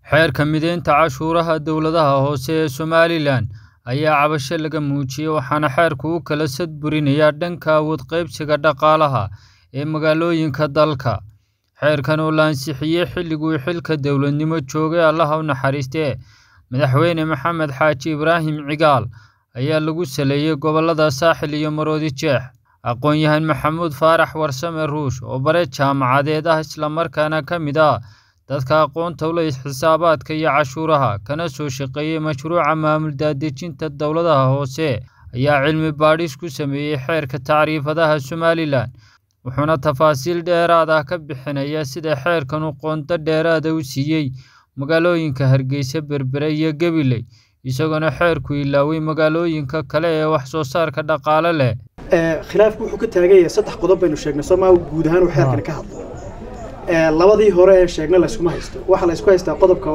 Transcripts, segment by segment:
Xeerka mideynta cashuuraha dawladaha hoose ee Somalilan ayaa cabasho laga muujiyay waxaana xeerku u kala sadburinayaa dhanka awood qaybsiga dhaqaalaha ee magaalooyinka dalka. Xeerkan oo la ansixiyay xilligii xilka dowladnimo joogay Allaha u naxariistee Madaxweyne Maxamed Xaaji Ibraahim Cigaal ayaa lagu saleeyay gobollada Saaxil iyo Maroodi Jeex. Aqoonyahan Maxamuud Faarax Warsame Ruush oo bare jaamacadeed ah isla markaana ka mid ah dadka aqoonta u leh xisaabaadka iyo cashuuraha kana soo shaqeeyay mashruuca maamul daadejinta dawladaha hoose ayaa cilmi baadhis ku sameeyay xeerka tacriifadaha Somalilan wuxuuna tafaasiil dheeraad ah ka bixinayaa sida xeerkan uu qoonto dheeraad ah u siiyay magaalooyinka Hargeysa, Berbera iyo Gabiley isagoona xeerku ilaaway magaalooyinka kale ee wax soo saarka dhaqaale leh. khilaafku wuxuu ka taagan yahay saddex qodob baynu sheegnay sooma guud ahaan uu xeerkani ka hadlo labadii hore ee sheegnay layskuma haysto waxaa la isku haystaa qodobka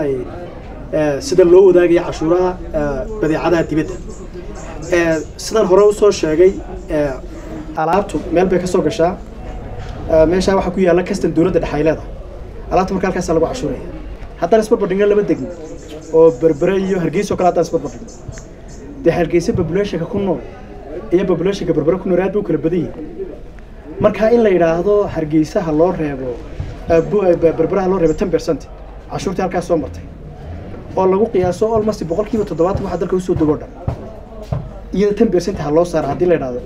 odhanaya sida loo wadaagaya cashuuraha badeecadaha dibadda sidan hore usoo sheegay alaabtu meel bay ka soo gashaa meeshaa waxaa ku yaalla kastan dowladda dhexe ay leedahay alaabta marka halkaasaa lagu cashuuraya haddaan isbarbardhigno laba degmo oo berbere iyo hargeysa oo kale haddaan isbarbardhigno dee hargeysa populationka ku nool iyo populationka berbere ku nool aad bay u kala badan yihiin marka in la yidhaahdo hargeysaha loo reebo berberaha loo reebo ten percent cashuurtii halkaas soo martay oo lagu qiyaaso almost boqolkiiba toddobaatan waxa dalka usoo dego dhan iyada ten percent ha loo saara haddii la yidhaahdo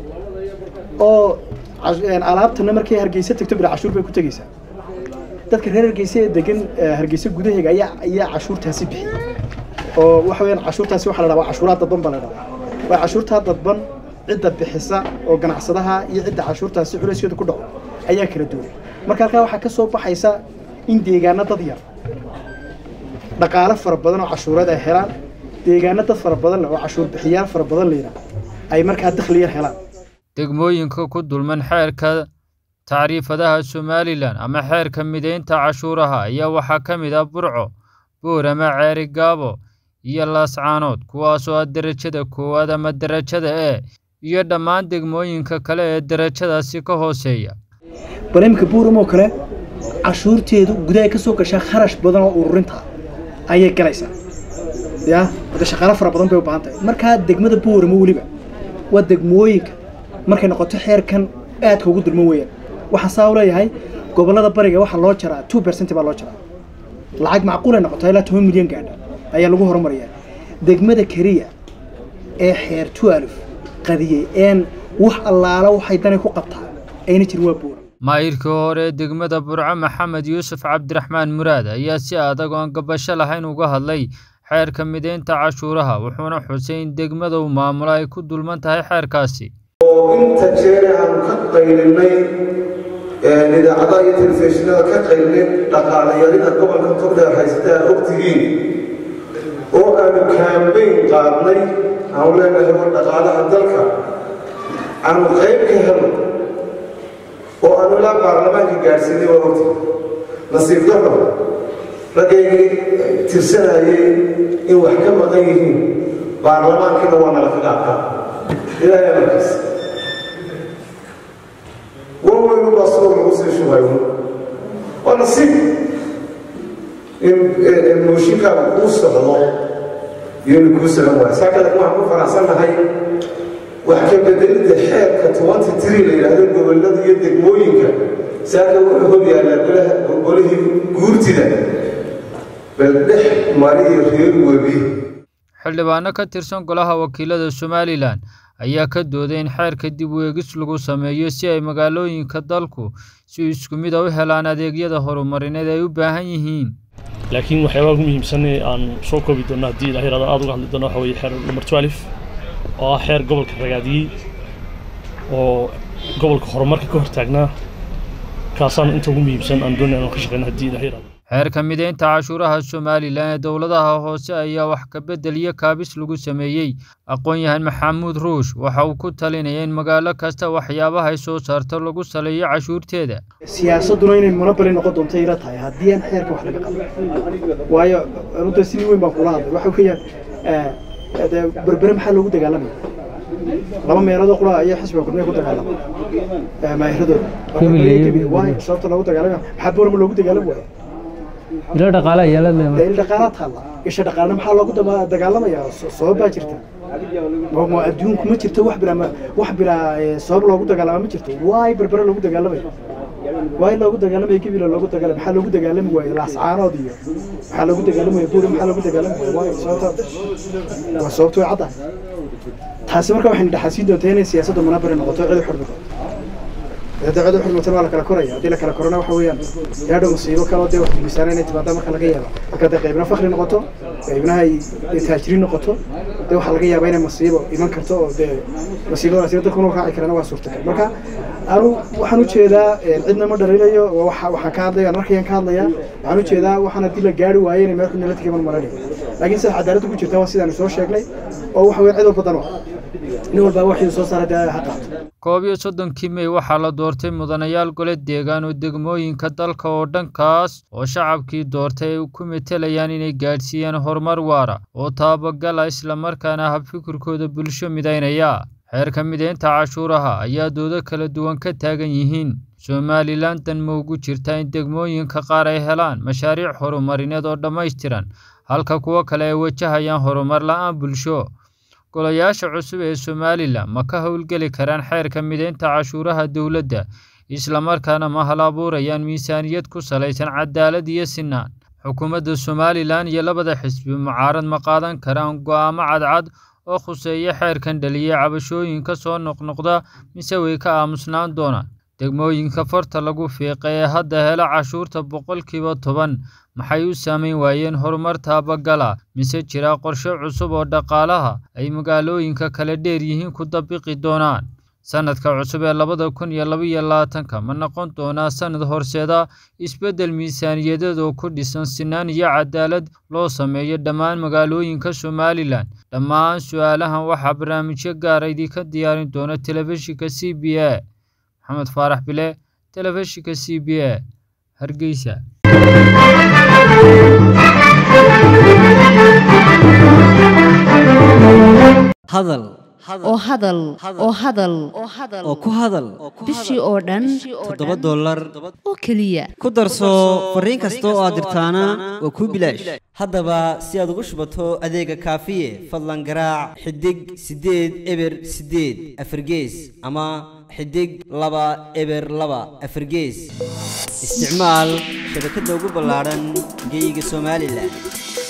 oo alaabtana markay hargeysa tagto bila cashuur bay ku tegeysaa dadka reer hargeysa ee degan hargeysa gudaheega ayaa ayaa cashuurtaasi bixiyay oo waxa weeyaan cashuurtaasi waxaa la dhahaa waa cashuuraha dadban baa la dhahaa waa cashuurtaa dadban cidda bixisa oo ganacsadaha iyo cidda cashuurtaasi culayskeedu ku dhaco ayaa kala duwan marka halkaa waxaa ka soo baxaysa in deegaano dad yar dhaqaale fara badan oo cashuureed ay helaan deegaano dad fara badan leh oo cashuur bixiyaal fara badan la yidhaah ay markaa dakhli yar helaan degmooyinka ku dulman xeerka tacriifadaha Somalilan ama xeerka mideynta cashuuraha ayaa waxaa ka mid ah Burco, Boorama, Ceeri Gaabo iyo Laascaanood kuwaasoo ah darajada koowaad ama darajada E iyo dhammaan degmooyinka kale ee darajadaasi ka hooseeya. barnaamijka buuram oo kale cashuurteedu gudaha ka soo gashaa kharash badan oo ururinta ayay galaysaa ya wada shaqaale fara badan bay u baahan tahay markaa degmada buurama weliba waa degmooyinka markay noqoto xeerkan aadka ugu dulman weeyaan waxaan saa u leeyahay gobollada bariga waxaa loo jaraa two percent baa loo jaraa lacag macquulay noqoto ilaa toban milyan gaadha ayaa lagu horumariyaa degmada keriya ee xeer twelve qadiyey een wax allaala waxay dani ku qabtaa ayna jirin waa buura maayirkii hore ee degmada burco maxamed yuusuf cabdiraxmaan muraad ayaa si adag oo aan gabasho lahayn uga hadlay xeerka mideynta cashuuraha wuxuuna xusay in degmada uu maamulo ay ku dulman tahay xeerkaasi oo inta jeer aanu ka qaylinay idaacadaha iyo telefishinada ka qaylinay dhaqaalayarida gobolka togdheer haysataa ogtihiin oo aanu kaambeyn qaadnay aanu leenahay war dhaqaalaha dalka aanu qayb ka helno oo aanu ilaa baarlamaanka gaadhsiinay waa ogti nasiib darro raggaygii tirsanayay in wax ka maqan yihiin baarlamaankana waa nala kaga adkaa ilaahay amarkiis waweynu baa soo lagu sii shubayo waa nasiib in mooshinkaaga kuu socdo iyo inu kuu socon waayo saa kada waxaan ku faraxsannahay wax ka bedelidda xeerka tobanty three la yidhaahdo gobollada iyo degmooyinka saaka wuxuu hor yaallaa golihii guurtida bal dhex mariyo reer webi xildhibaano ka tirsan golaha wakiilada Somalilan ayaa ka dooday in xeerka dib u eegis lagu sameeyo si ay magaalooyinka dalku si isku mid ah u helaan adeegyada horumarineed ay u baahan yihiin laakiin waxyaabaha ugu muhiimsan ee aan soo koobi doono haddii ilaah yaraado aad uga hadli doono waxa weeye xeer number twelve oo ah xeer gobolka ragaadiyey oo gobolka horumarka ka hortaagnaa kaasaan inta ugu muhiimsan aan doonay inaan ka shaqeyno haddii ilaah yaraado xeerka mideynta cashuuraha Somalilan ee dawladaha hoose ayaa wax ka bedel iyo kaabis lagu sameeyay aqoonyahan Maxamuud Ruush waxa uu ku talinayay in magaalo kasta waxyaabaha ay soo saarto lagu saleeyo cashuurteeda siyaasaduna inay monopoly noqon doonto ila tahay haddii aan xeerka wax laga qaban waayo runta si weyn baan kula hadlay waxa weeyaan berbere maxaa loogu dagaalamaya laba meeloodoo qura ayaa xisbiga gudmee ku dagaalamay maahiradooda sababta loogu dagaalamaya maxaa boorama loogu dagaalami waaya ilo dhaqaale ayaa la dee leeyahay il dhaqaala taalla isha dhaqaalna maxaa loogu daba- dagaalamayaa So- sabab baa jirta Ma- ma adduunku ma jirto wax bilaa ma- wax bilaa eh, sabab loogu dagaalama ma jirto waay berbere loogu dagaalamaya waay loogu dagaalamaya gibila loogu dagaalamaya maxaa loogu dagaalami waaye laascaanood iyo maxaa loogu dagaalami waaye buuri maxaa loogu dagaalami waaye waay sababta waa sababta way caddahay taasi marka waxayna dhaxasiin doontaa inay siyaasaddu munabari noqoto cid u xurmi doonto hadda cid u xurmatan waa la kala koraya haddii la kala korona waxa weeyaan yaadho musiibo kaloo dee wax miisaan inay timaada marka laga yaaba marka dee qaybna fakri noqoto qaybna ay ay taajiriin noqoto dee waxaa laga yaabaa inay masiibo iman karto oo dee masiibadaasi dadkuna u raaci karana waa suurtagal marka anu waxaan u jeedaa eh, cidna ma dhalinayo waa waxa- waxaan ka hadlaya markayaan ka hadlaya waxaan u jeedaa waxaan haddii la gaari waayo inay meel xun la tegay man maranayo laakiin sida cadaaladda ku jirta waa sidaan soo sheegnay oo waxa weeye cid walba dan u ah nin walbaa waxii soo saaray dee ha qaato koob iyo soddonkii mey waxaa la doortay mudanayaal gole deegaan oo degmooyinka dalka oo dhankaas oo shacabkii doortay ay ku metelayaan inay gaadhsiiyaan horumar waara oo taabagala islamarkaana habfikirkooda bulsho midaynaya xeerka mideynta cashuuraha ayaa doodo kala duwan ka taagan yihiin somalilan dan ma ugu jirta in degmooyinka qaar ay helaan mashaariic horumarineed oo dhammaystiran halka kuwo kale ay wajahayaan horumar la-aan bulsho golayaasha cusub ee somalilan ma ka howlgeli karaan xeerka mideynta cashuuraha dowladda islamarkaana ma hal abuurayaan miisaaniyad ku salaysan cadaalad iyo sinaan xukuumadda somalilan iyo labada xisbi mucaarad ma qaadan karaan go'aamo cadcad oo khuseeya xeerkan dhaliyay cabashooyinka soo noqnoqda mise way ka aamusnaan doonaan degmooyinka farta lagu fiiqa ee hadda hela cashuurta boqolkiiba toban maxay u saameyn waayeen horumar taabagala mise jira qorshe cusub oo dhaqaalaha ay magaalooyinka kale dheer yihiin ku dabiqi doonaan sanadka cusub ee labada kun iyo labaiyo labaatanka ma noqon doonaa sanad horseeda isbeddel miisaaniyadeed oo ku dhisan sinaan iyo cadaalad loo sameeyo dhammaan magaalooyinka somalilan dhammaan su-aalahan waxaa barnaamijyo gaara idinka diyaarin doona telefishinka c b a maxamed faarax bile telefishinka c b a hargeysa hadal oo hadal oo hadal oo ku hadal bishii oo dhan toddoba dollar oo keliya ku darso fariin kasta oo aad dirtaana waa kuu bilaash haddaba si aad ugu shubato adeega kaafiye fadlan garaac xidig siddeed eber siddeed afargees ama xidig laba eber laba afargees isticmaal shabakadda ugu ballaadhan geyga somalilan